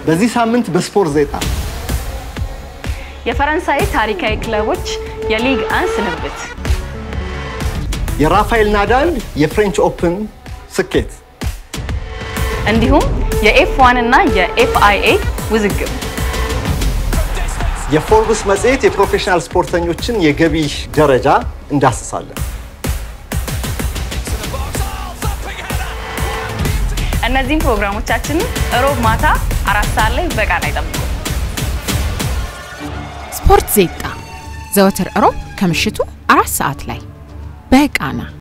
በዚህ ሳምንት በስፖርት ዜጣ የፈረንሳይ ታሪካዊ ክለቦች የሊግ አን ስንብት፣ የራፋኤል ናዳል የፍሬንች ኦፕን ስኬት እንዲሁም የኤፍ ዋን እና የኤፍአይኤ ውዝግብ የፎርብስ መጽሔት የፕሮፌሽናል ስፖርተኞችን የገቢ ደረጃ እንዳስሳለን። እነዚህም ፕሮግራሞቻችንን እሮብ ማታ አራት ሰዓት ላይ በቃና ይጠብቁ። ስፖርት ዜጣ ዘወትር እሮብ ከምሽቱ አራት ሰዓት ላይ በቃና